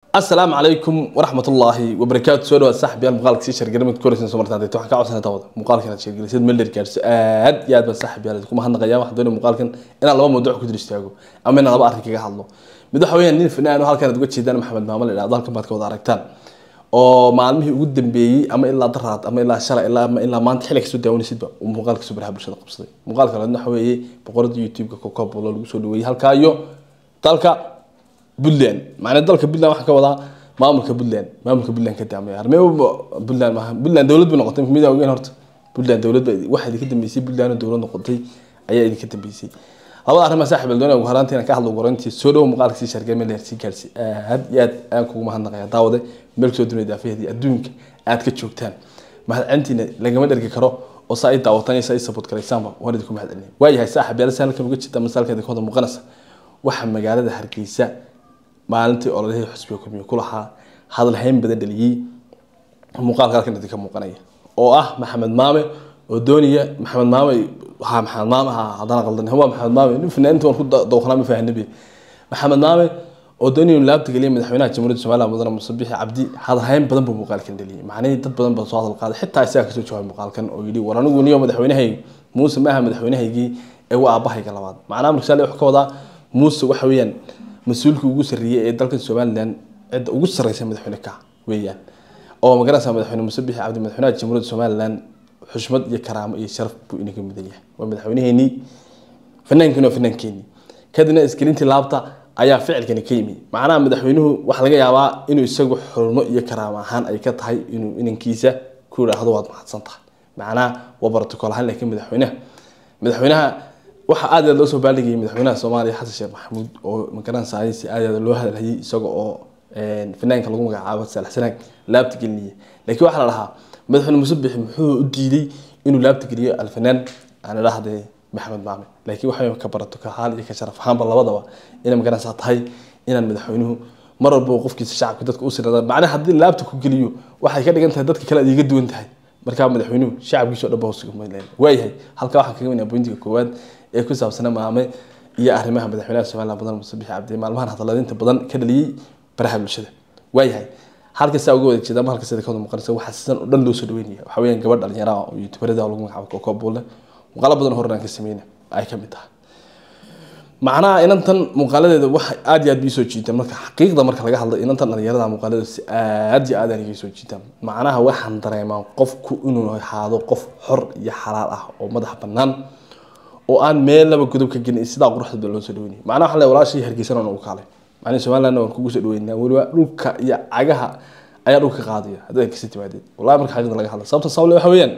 asalaamu calaykum waraxmatullaahi wabarakaatu soo dhawaad saaxibayaal muuqaalka sii shargaramid koreysan soo martaan waxaan ka codsanay dawada muuqaalkan aad sheergelisid meel dheer gaarso aad iyo aad baan saaxibayaal idinku mahadnaqaya waxaan doonaya muuqaalkan inaan laba mawduuc ku dul istaago ama inaan laba arrin kaga hadlo mid waxa weeyaan nin fanaan oo halkan aad uga jeedaan maxamed maamo la idhahdo halkan baad ka wada aragtaan oo maalmihii ugu dambeeyey ama ilaa daraad ama ilaa shalay ilaa ama ilaa maanta xilli kasoo daawanaysidba uu muuqaalka subraha bulshada qabsaday muuqaalka labaadna waxa weeye boqorada youtube-ka kokobolo lagu soo dhaweeyey halkaa iyo dalka puntland macnaa dalka puntland waxaan ka wadaa maamulka puntland maamulka puntland ka daamaya arme puntland maaha puntland dowlad bay noqotay midaa ogeyn horta puntland dowlad ba waxaa idinka dambeysay puntland oo dowlad noqotay ayaa idinka dambeysay labada arrimaa saaxib aldoona ugu horaantii inaan ka hadlo gorantii soo dhowo muuqaalka sii shargay meel dheer sii gaarsi aad iyo aad ayaan kugu mahadnaqaya daawade meel kasoo dunida daafiyadii adduunka aad ka joogtaan mahadcelintiina lagama dhergi karo oo saa i daawatan iyo saa i support garaysaanba waan idinku mahadcelinaya waayahay saaxib yaala si halkan uga jirta masaalka idinka wada muuqanaysa waxaa magaalada hargeysa maalintii ololihii xusbiga kulmiye ku lahaa hadalhayn badan dhaliyey muuqaalka halkan idinka muuqanaya oo ah maxamed maame oo doonaya maxamed maame ha maxamed maame ha haddana qaldan waa maxamed maame nin fanaaninta waan ku dawqanaa ma fahannabi maxamed maame oo doonaya inuu laabta geliya madaxweynaha jamhuuriyadda somaliland mudane muuse bixi cabdi hadalhayn badan buu muuqaalkan dhaliyey macnihii dad badan baa soo hadal qaaday xitaa isagaa kasoo jawaabay muuqaalkan oo yidhi war anigu niyo madaxweynahaygi muuse maaha madaxweynahaygii ee waa aabahayga labaad macnaha markasaale wuxuu ka wadaa muuse waxa weeyaan mas-uulka ugu sarreeyey ee dalkan somaliland cidda ugu sarreysa madaxweyne ka weeyaan oo magaranaysa madaxweyne muuse bixi cabdi madaxweynaha jamhuuriyadda somaliland xushmad iyo karaamo iyo sharaf buu inaga mudan yahay waa madaxweyneheenii fanaankeenii waa fanaankeenii kadibna isgelintii laabta ayaa ficilkani ka yimi macnaha madaxweynuhu waxaa laga yaabaa inuu isagu xurmo iyo karaamo ahaan ay ka tahay inuu inankiisa ku yidhaahdo waad mahadsan tahay macnaha waa protocol ahaan laakiin madaxweynaha madaxweynaha waxaa aad aad loo soo baaldhigayay madaxweynaha soomaaliya xasan sheekh maxamuud oo magaranaysa si aad aad loo hadalhayay isaga oo fanaanka lagu magacaabo saalax sanaag laabta gelinaya laakiin waxaa la dhahaa madaxweyne muuse bixi muxuu u diiday inuu laabta geliyo alfanaan aan idhahde maxamed maame laakiin waxay ka barato ka haal iyo ka sharaf ahaanba labadaba inay magaranaysaa tahay inaan madaxweynuhu mar walba qofkiisa shacabka dadka u sirada macnaha haddii laabta ku geliyo waxay ka dhigan tahay dadka kale aad iga duwan tahay markaa madaxweynuhu shacabkiisa o dhan ba hoosugamayn waayahay halkaa waxaan kaga weynaa bointiga koowaad ee ku saabsana maame iyo arrimaha madaxweynaha somaliland mudan muuse bixi cabdi maalmahan hadalladinta badan ka dhaliyey baraha bulshada waayahay halkasaa uga wada jeeda ama halka sida ka wada muuqanaysa waxaa sidan oo dhan loo soo dhaweynaya waxaa weeyaan gabadh dhalinyara oo youtuberada lagu magacaabo koko buule muuqaalo badan horena aan ka sameyna ay ka mid tahay macnaha inantan muuqaaladeeda waxa aad iyo aad bii soo jiitaan marka xaqiiqda marka laga hadlo inantan dhalinyarada muuqaaladeeda si aad iyo aad aan iga soo jiitaan macnaha waxaan dareemaa qofku inuu ahaado qof xor iyo xalaal ah oo madax bannaan oo aan meel laba godob ka gelin sidaa quruxda loo soo dhaweynaya macnaha waxaa le walaashii hargeysana ugu kaalay macnaha somaliland waan kugu soo dhaweynaa weliba dhulka iyo cagaha ayaa dhulka qaadaya haddii ay kasii timaadeen wallahi marka xaqiiqda laga hadla sababta sabable waxa weeyaan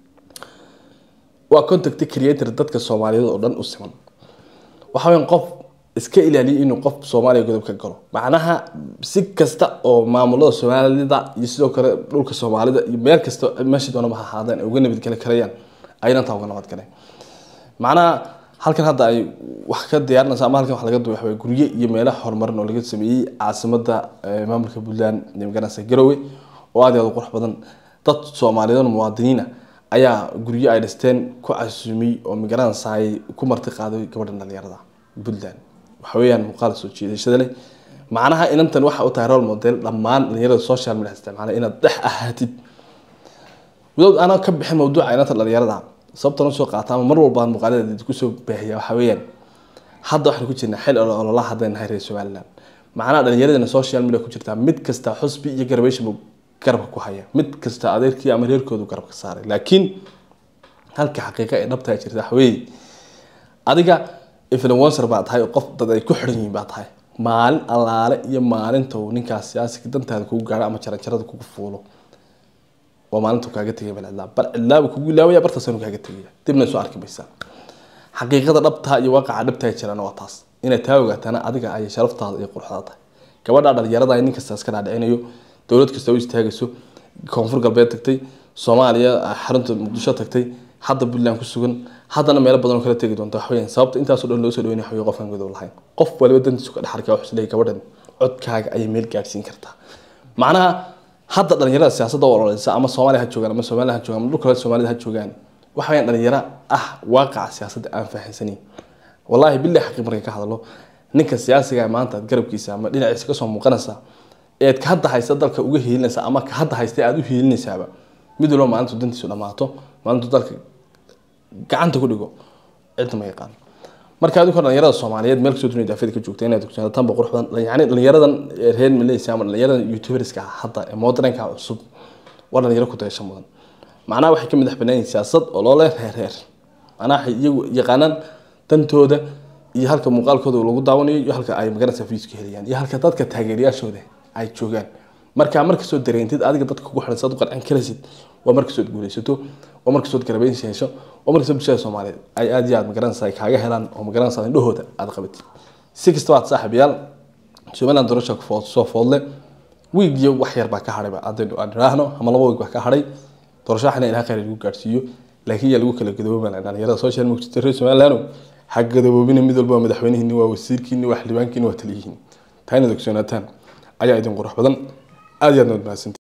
waa contact creator dadka soomaaliyeed oo dhan u siman waxa weeyaan qof iska ilaaliya inuu qof soomaaliya godob ka galo macnaha si kasta oo maamulada soomaalida iyo sidoo kale dhulka soomaalida iyo meel kasta meeshii doonaba ha ahaadeen ay uga nabadgeli karayaan aynan uga nabadgaleen macnaha halkan hadda ay wax ka diyaarinaysa ama halkan wax laga duway waxaway guryo iyo meelaha horumarin oo laga sameeyey caasimada maamulka puntland magaranaysa garowe oo aad iyo aad u qurux badan dad soomaaliyeed oo muwaadiniina ayaa guryo ay dhisteen ku casuumay oo magaranaysa ay ku marti qaaday gabadhan dhalinyarada puntland waxa weeyaan muuqaal soo jiidashada leh macnaha inantan waxa u tahay role model dhammaan dhalinyarada social media isticmaala inaad dhex ahaatid wadaod aanan ka bixin mawduuca inantan dhalinyarada sababtan usoo qaata ama mar walba muuqaaladeeda kusoo baahiya waxa weeyaan hadda waxaan ku jirnaa xil ololaha haddayna nahay reer somaliland macnaha dhalinyaradana social media ku jirtaa mid kasta xusbi iyo garabeyshbu garabka ku haya mid kasta adeerkii ama reerkoodu garabka saaray laakiin halka xaqiiqa ee dhabtaa jirta waxa weeye adiga influencer baa tahay oo qof dad ay ku xiran yihiin baa tahay maalin allaale iyo maalinta uu ninkaas siyaasiga dantaada kugu gaaro ama jaranjarada kugu fuulo waa maalintu kaaga tegay bal cidlaab bal cidlaaba kugu ilaawaya bartaasanu kaaga tegaya dibna soo arki maysaa xaqiiqada dhabtaa iyo waaqaca dhabtaa jirana waa taas inaad taa ogaatana adiga ay sharaftaada iyo quruxdaada tahay gabadha dhalinyarada nin kasta iska dhaadhicinayo dowlad kasta u istaagayso koonfur galbeed tagtay soomaaliya xarunta muqdisho tagtay hadda puntland ku sugan haddana meelo badan oo kala tegi doonta waxaweyaan sababta intaasoo dhan loo soo dhaweynaya waxawey qofkan godow lahayn qof waliba dantiisu ka dhex arkaa wuxuu leeyahay gabadhan codkaaga ayay meel gaadhsiin kartaa macnaha hadda dhalinyarada siyaasadda u ololeysa ama soomaaliya ha joogaan ama somaliya ha joogaan ama dhulka kale soomaalida ha joogaan waxa weyaan dhalinyaro ah waaqaca siyaasadda aan fahansanin wallahi billahi xaqii marka ka hadlo ninka siyaasiga maanta aad garabkiisa ama dhinaciisa kasoo muuqanaysa eed ka hadda haysta dalka uga hiilinaysa ama ka hadda haysta aada u hiilinaysaaba mid walba maalintu dantiisu dhamaato maalintu dalka gacanta ku dhigo cidna ma yaqaan marka adigu dhalinyarada soomaaliyeed meel kasoo dunida daafida ka joogta inaad ogsoonaataan ba qurux badan yani dhalinyaradan reer malaysia ama dhalinyaradan youtuberska hadda ee modernka cusub waa dhalinyaro ku dayasho mudan macnaha waxay ka madax banaayihin siyaasad oo loo leh reer reer macnaha waxay iyagu yaqaanaan dantooda iyo halka muuqaalkooda lagu daawanayo iyo halka ay magaranaysa fiiska helayaan iyo halka dadka taageerayaashooda ay joogaan markaa markasood dareentid adiga dadka kugu xiran saad u qarcin karaysid waa markasood guulaysato waa markasood garabeynsi hesho waa markasood bulshada soomaaliyeed ay aad iyo aad magaranaysa ay kaaga helaan oo magaranaysa indhahooda aada qabatid si kastaba aad saaxiibayaal somaliland doorasha soo foodle wiig iyo wax yar baa ka hadhay haddaynu aan idhaahno ama laba wiig baa ka hadhay doorasho waxna ilaha khayr lagu gaadhsiiyo laakiin yaa lagu kala gadoobana dhalinyarada social media reer somaliland ha gadoobina mid walba waa madaxweynihiini waa wasiirkiini waa xildhibaankiini waa taliyihiini taa inaad ogsoonaataan ayaa idin qurux badan aad iyo aad mahadsantii